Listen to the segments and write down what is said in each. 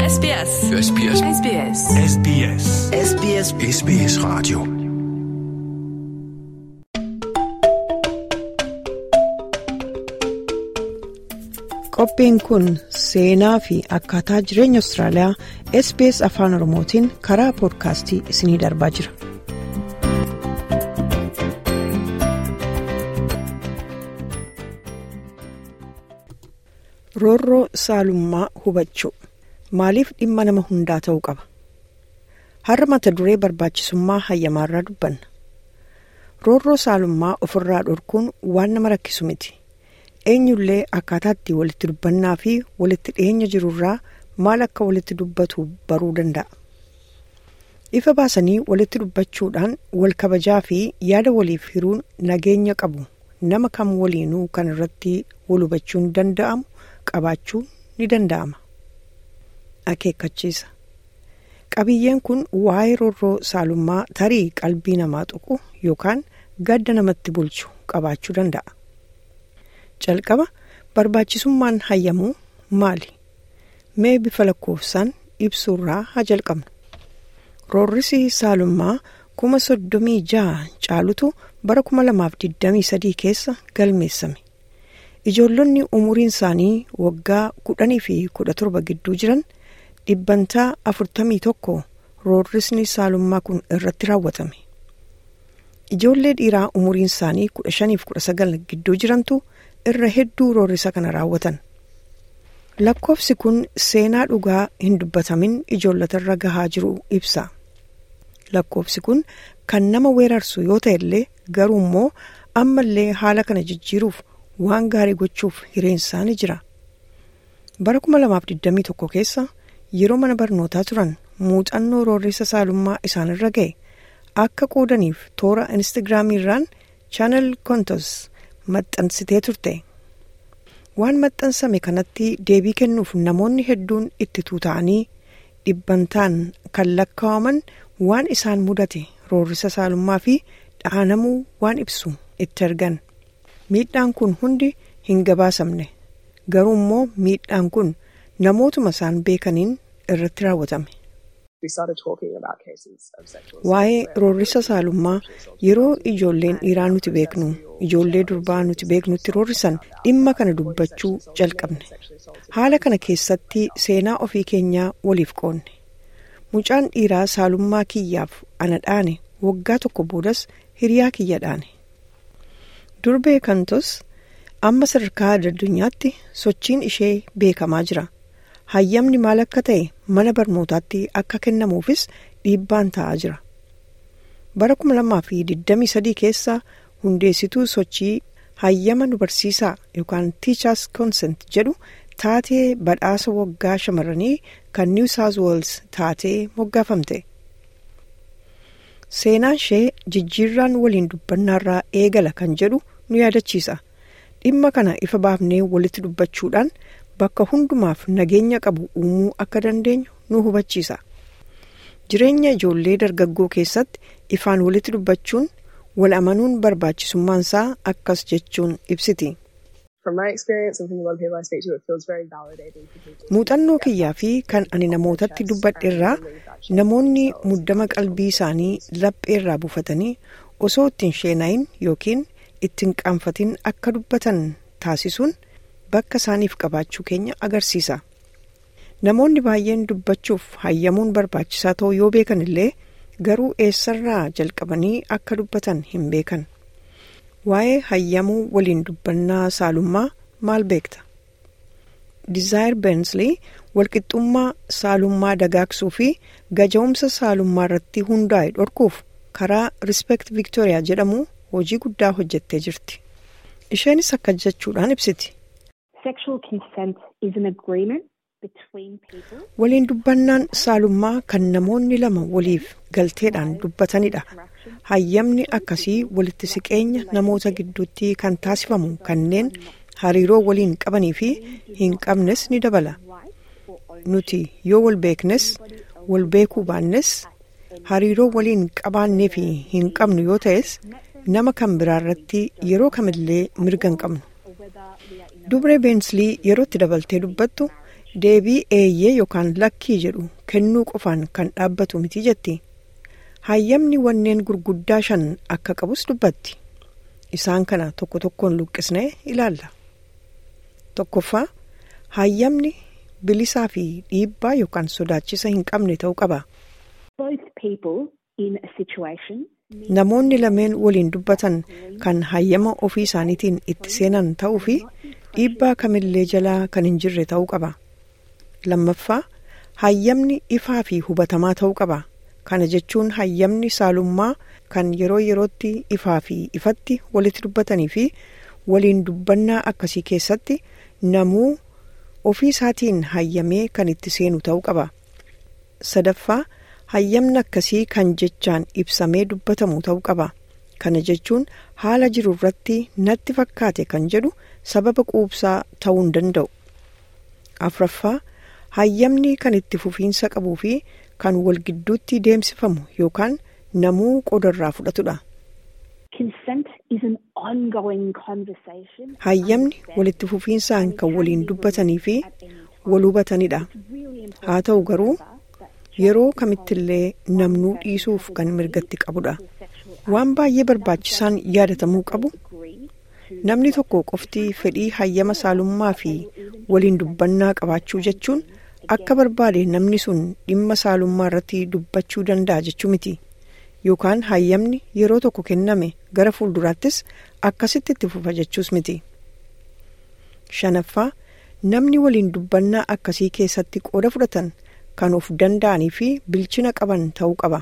SBS. SBS. SBS. SBS. SBS SBS Radio. Qophiin kun seenaa fi akkaataa jireenya Austraaliyaa SBS Afaan Oromootiin karaa poodkaastii isiniif darbaa jira. Roorroo saalummaa hubachuu maaliif dhimma nama hundaa ta'uu qaba? Har'a mata duree barbaachisummaa hayyamaarraa dubbanna. Roorroo saalummaa ofirraa dhorkuun waan nama rakkisu miti. eenyullee akkaataatti walitti dubbannaa fi walitti dhiyeenya jirurraa maal akka walitti dubbatu baruu danda'a. Ifa baasanii walitti dubbachuudhaan wal kabajaa fi yaada waliif hiruun nageenya qabu nama kam waliinuu kan irratti wal hubachuun danda'amu qabaachuu ni danda'ama. Akeekkachiisa. Qabiyyeen kun waa'ee roorroo saalummaa tarii qalbii namaa tuqu yookaan gadda namatti bulchu qabaachuu danda'a. Jalqaba barbaachisummaan hayyamuu maali? Mee bifa lakkoofsaan ibsuurraa haa jalqabnu. Roorrisi saalummaa kuma soddomii jaha caalutu bara kuma lamaaf digdamii sadii keessa galmeessame. Ijoollonni umuriin isaanii waggaa kudhanii fi kudha torba gidduu jiran dhibbantaa afurtamii tokko roorrisni saalummaa kun irratti raawwatame. Ijoollee dhiiraa umuriin isaanii kudha shaniif kudha sagal gidduu jirantu irra hedduu roorrisa kana raawwatan. Lakkoofsi kun seenaa dhugaa hin dubbatamin ijoollotarra gahaa jiru ibsa. Lakkoofsi kun kan nama weerarsu yoo ta'e illee garuu immoo ammallee haala kana jijjiiruuf waan gaarii gochuuf hireensaa ni jira. Bara 2021 keessa yeroo mana barnootaa turan muuxannoo roorrisa saalummaa isaanirra ga'e akka qoodaniif toora instaagiraamiirraan chaanal kontos maxxansitee turte. Waan maxxansame kanatti deebii kennuuf namoonni hedduun itti tuuta'anii dhibbantaan kan lakkaa'aman waan isaan mudate roorrisa saalummaa fi dhaanamuu waan ibsu itti argan. Miidhaan kun hundi hin gabaasamne. Garuu immoo miidhaan kun namootuma isaan beekaniin irratti raawwatame. Waa'ee roorrisa saalummaa yeroo ijoolleen dhiiraa nuti beeknu ijoollee durbaa nuti beeknutti roorrisan dhimma kana dubbachuu jalqabne. Haala kana keessatti seenaa ofii keenyaa waliif qoonne. Mucaan dhiiraa saalummaa kiyyaaf ana dhaane waggaa tokko boodas hiriyaa kiyya dhaane. Durbee kantos amma sadarkaa addunyaatti sochiin ishee beekamaa jira. Hayyamni maal akka ta'e mana barnootaatti akka kennamuufis dhiibbaan ta'aa jira. Bara 2023 keessa hundeessituu sochii hayyama nu barsiisaa yookaan tiichaas koonsent jedhu taatee badhaasa waggaa shamarranii kan niw saawuz weels taatee moggaafamte. Seenaan ishee jijjiirraan waliin dubbannaarraa eegala kan jedhu nu yaadachiisa. Dhimma kana ifa baafnee walitti dubbachuudhaan bakka hundumaaf nageenya qabu uumuu akka dandeenyu nu hubachiisa. Jireenya ijoollee dargaggoo keessatti ifaan walitti dubbachuun wal amanuun barbaachisummaansaa akkas jechuun ibsiti. Muuxannoo kiyyaa fi kan ani namootatti dubbadheerraa namoonni muddama qalbii isaanii lapheerraa buufatanii osoo ittiin sheenayin yookiin ittiin qaanfatin akka dubbatan taasisuun bakka isaaniif qabaachuu keenya agarsiisa. Namoonni baay'een dubbachuuf hayyamuun barbaachisaa ta'uu yoo beekan illee garuu eessarraa jalqabanii akka dubbatan hin beekan. Waa'ee hayyamuu waliin dubbannaa saalummaa maal beekta? Dizaayir Beensley walqixxummaa saalummaa dagaagsuu fi gaja'umsa saalummaa irratti hundaa'e dhorkuuf karaa Respect Victoria jedhamu hojii guddaa hojjettee jirti. Isheenis akka jechuudhaan ibsiti. Waliin dubbannaan saalummaa kan namoonni lama waliif galteedhaan dubbatanidha. Hayyamni akkasii walitti siqeenya namoota gidduutti kan taasifamu kanneen hariiroo waliin qabanii fi hin qabnes ni dabala. Nuti yoo wal beeknes wal beekuu baannes hariiroo waliin qabaannee fi hin qabnu yoo ta'es nama kan biraarratti yeroo kamillee mirga hin qabnu. Dubree Beenslii yerootti dabaltee dubbattu deebii eeyyee yookaan lakkii jedhu kennuu qofaan kan dhaabbatu miti jetti hayyamni wanneen gurguddaa shan akka qabus dubbatti isaan kana tokko tokkoon luqqisnee ilaalla tokkoffaa hayyamni bilisaa fi dhiibbaa yookaan sodaachisa hin qabne ta'uu qaba. Namoonni lameen waliin dubbatan kan hayyama ofii isaaniitiin itti seenan ta'uu fi dhiibbaa kamillee jalaa kan hin jirre ta'uu qaba. Lammaffaa hayyamni ifaa fi hubatamaa ta'uu qaba. Kana jechuun hayyamni saalummaa kan yeroo yerootti ifaa fi ifatti walitti dubbatanii fi waliin dubbannaa akkasii keessatti namuu ofii isaatiin hayyamee kan itti seenu ta'uu qaba. Sadaffaa hayyamni akkasii kan jechaan ibsamee dubbatamu ta'uu qaba. Kana jechuun haala jiru irratti natti fakkaate kan jedhu sababa quubsaa ta'uu hin danda'u. Afraffaa hayyamni kan itti fufiinsa qabuu fi kan wal gidduutti deemsifamu yookaan namuu qoodarraa fudhatudha. Hayyamni walitti fufiinsaan kan waliin dubbatanii fi wal hubatanidha. Haa ta'u garuu yeroo kamittillee namnuu dhiisuuf kan mirgatti qabudha. Waan baay'ee barbaachisaan yaadatamuu qabu namni tokko qofti fedhii hayyama saalummaa fi waliin dubbannaa qabaachuu jechuun akka barbaade namni sun dhimma saalummaa irratti dubbachuu danda'a jechuu miti. Yookaan hayyamni yeroo tokko kenname gara fuulduraattis akkasitti itti fufa jechuus miti. Shanaffaa namni waliin dubbannaa akkasii keessatti qooda fudhatan kan of danda'anii fi bilchina qaban ta'uu qaba.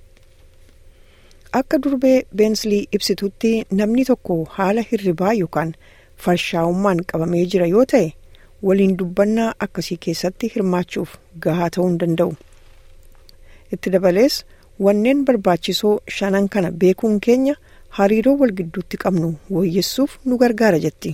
Akka durbee beensilii ibsitutti namni tokko haala hirribaa yookaan farshaa'ummaan qabamee jira yoo ta'e waliin dubbannaa akkasii keessatti hirmaachuuf gahaa ta'uu hin danda'u. Itti dabalees wanneen barbaachisoo shanan kana beekuun keenya hariiroo wal gidduutti qabnu wooyyessuuf nu gargaara jetti.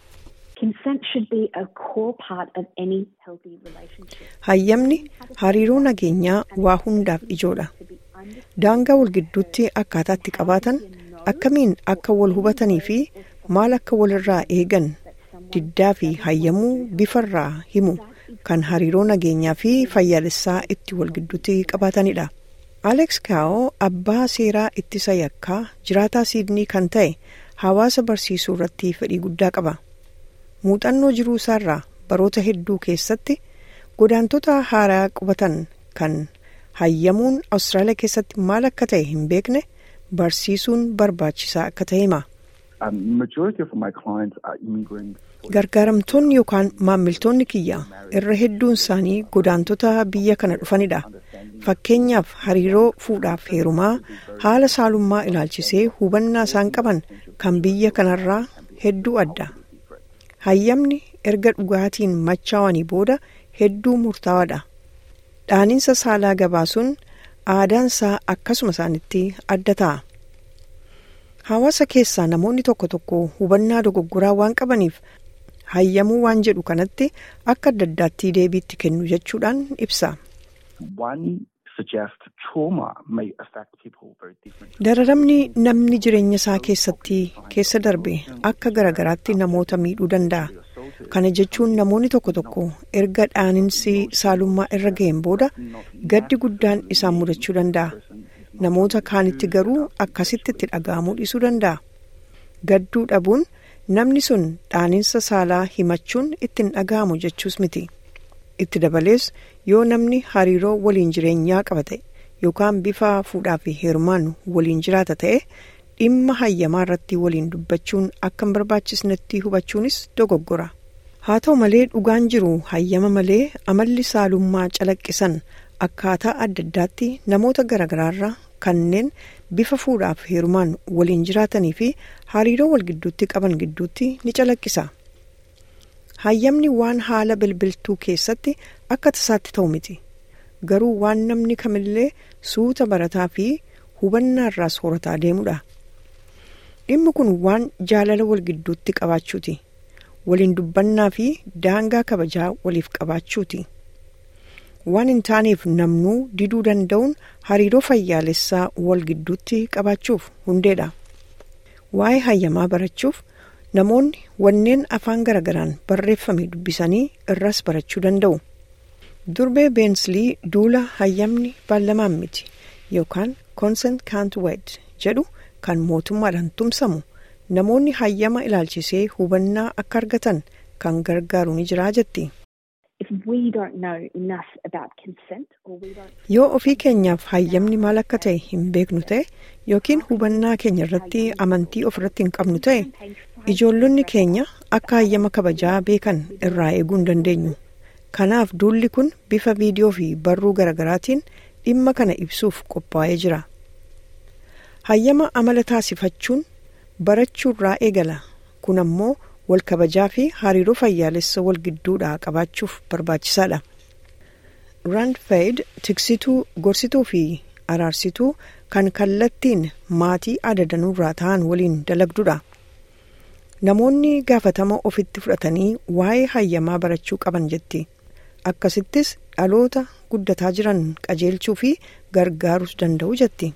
Hayyamni hariiroo nageenyaa waa hundaaf ijoodha. Daangaa wal gidduutti akkaataa itti qabaatan akkamiin akka wal hubatanii fi maal akka walirraa eegan diddaa fi hayyamuu bifarraa himu kan hariiroo nageenyaa fi fayyaalessaa itti wal gidduutti qabaatanidha. Alex Kaa'oo abbaa seeraa ittisa yakkaa jiraataa Siidnii kan ta'e hawaasa barsiisuu irratti fedhii guddaa qaba. Muuxannoo jiruu isaarraa baroota hedduu keessatti godaantota haaraa qubatan kan hayyamuun Awustiraaliyaa keessatti maal akka ta'e hin beekne barsiisuun barbaachisaa akka ta'e hima. Gargaaramtoonni yookaan maammiltoonni kiyya irra hedduun isaanii godaantota biyya kana dhufanidha. Fakkeenyaaf hariiroo fuudhaaf heerumaa haala saalummaa ilaalchisee hubannaa isaan qaban kan biyya kanarraa hedduu adda. Hayyamni erga dhugaatiin machaawanii booda hedduu murtaawaadha. Dhaaninsa saalaa gabaasuun aadaansaa akkasuma isaanitti adda ta'a. Hawaasa keessaa namoonni tokko tokko hubannaa dogoggoraa waan qabaniif hayyamuu waan jedhu kanatti akka adda addaatti deebiitti kennu jechuudhaan ibsa. Dararamni namni jireenya isaa keessatti keessa darbe akka garagaraatti namoota miidhuu danda'a. Kana jechuun namoonni tokko tokko erga dhaaninsi saalummaa irra ga'een booda gaddi guddaan isaan mudachuu danda'a. Namoota kaanitti garuu akkasitti itti dhaga'amuu dhiisuu danda'a. Gadduu dhabuun namni sun dhaaninsa saalaa himachuun ittiin dhaga'amu jechuus miti. Itti dabalees yoo namni hariiroo waliin jireenyaa qaba ta'e yookaan bifa fuudhaa fi heerumaan waliin jiraata ta'e dhimma hayyamaa irratti waliin dubbachuun akka hin barbaachisnetti hubachuunis dogoggora. Haa ta'u malee dhugaan jiru hayyama malee amalli saalummaa calaqqisan akkaataa adda addaatti namoota garaagaraarraa kanneen bifa fuudhaaf heerumaan waliin jiraatanii fi hariiroo wal gidduutti qaban gidduutti ni calaqqisa. Hayyamni waan haala bilbiltuu keessatti akka tasaatti ta'u miti. Garuu waan namni kamillee suuta barataa fi hubannaa irraa soorataa deemudha. Dhimmi kun waan jaalala wal gidduutti qabaachuuti. Waliin dubbannaa fi daangaa kabajaa waliif qabaachuuti. Waan hin taaneef namnuu diduu danda'uun hariiroo fayyaalessaa wal gidduutti qabaachuuf hundeedha. Waa'ee hayyamaa barachuuf namoonni wanneen afaan garagaraan barreeffame dubbisanii irras barachuu danda'u. durbee beensilii duula hayyamni baalamaan miti yookaan consent can't wait jedhu kan mootummaadhaan tumsamu namoonni hayyama ilaalchisee hubannaa akka argatan kan gargaaru ni jiraa jetti. yoo ofii keenyaaf hayyamni maal akka ta'e hin beeknu ta'e yookiin hubannaa keenya irratti amantii ofirratti hin qabnu ta'e ijoollonni keenya akka hayyama kabajaa beekan irraa eeguu hin dandeenyu. kanaaf duulli kun bifa viidiyoo fi barruu garagaraatiin dhimma kana ibsuuf qophaa'ee jira hayyama amala taasifachuun barachuurraa eegala kun ammoo wal kabajaa fi hariiroo fayyaalessa wal gidduudhaa qabaachuuf barbaachisaadha. rand fayid tiksituu gorsituu fi araarsituu kan kallattiin maatii adadanuurraa ta'an waliin dalagdudha. namoonni gaafatama ofitti fudhatanii waa'ee hayyamaa barachuu qaban jetti. akkasittis dhaloota guddataa jiran qajeelchuu fi gargaaruus danda'u jetti.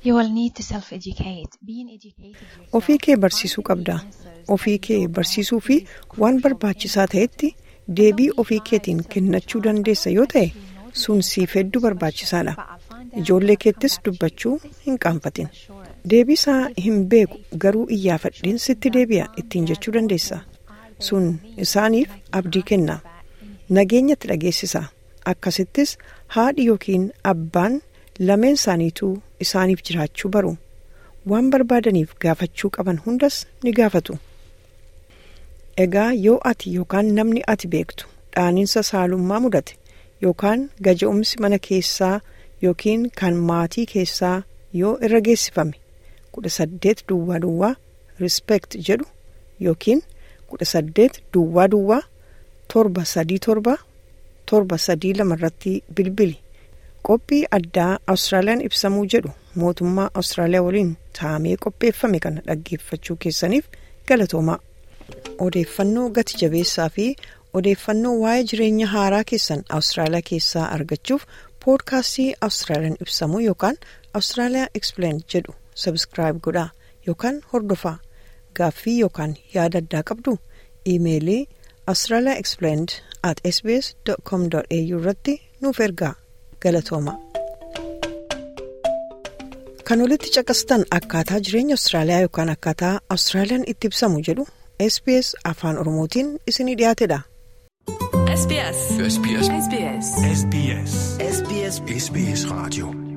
ofii kee barsiisuu qabda ofii kee barsiisuu fi waan barbaachisaa ta'etti deebii ofii keetiin kennachuu dandeessa yoo ta'e sun siif hedduu barbaachisaadha ijoollee keettis dubbachuu hin qaanfatin deebii isaa hin beeku garuu iyyaafadheen sitti deebi'a ittiin jechuu dandeessa sun isaaniif abdii kenna. nageenyatti dhageessisa akkasittis haadhi yookiin abbaan lameen isaaniituu isaaniif jiraachuu baru waan barbaadaniif gaafachuu qaban hundas ni gaafatu. egaa yoo ati yookaan namni ati beektu dhaaniinsa saalummaa mudate yookaan gaja'umsi mana keessaa yookiin kan maatii keessaa yoo irra geessifame kudha saddeet duwwaa duwwaa rispeekt jedhu yookiin kudha saddeet duwwaa duwwaa. torba sadii torba torba sadii lama irratti bilbili qophii addaa awustiraaliyaan ibsamuu jedhu mootummaa awustiraaliyaa waliin taa'amee qopheeffame kana dhaggeeffachuu keessaniif galatoomaa odeeffannoo gati jabeessaa fi odeeffannoo waa'ee jireenya haaraa keessan awustiraaliyaa keessaa argachuuf poodkaastii awustiraaliyaan ibsamuu yookaan awustiraaliyaa explain jedhu sabskiraayib godhaa yookaan hordofaa gaaffii yookaan yaada addaa qabdu iimeelii. Australia Explained at sbs.com.au irratti nuuf ergaa galatooma. Kan olitti caqastan akkaataa jireenya Austraaliyaa yookaan akkaataa Austraaliyaan itti ibsamu jedhu SBS afaan Oromootiin isinii dhiyaatedha. SBS. SBS. SBS. SBS. SBS Radio.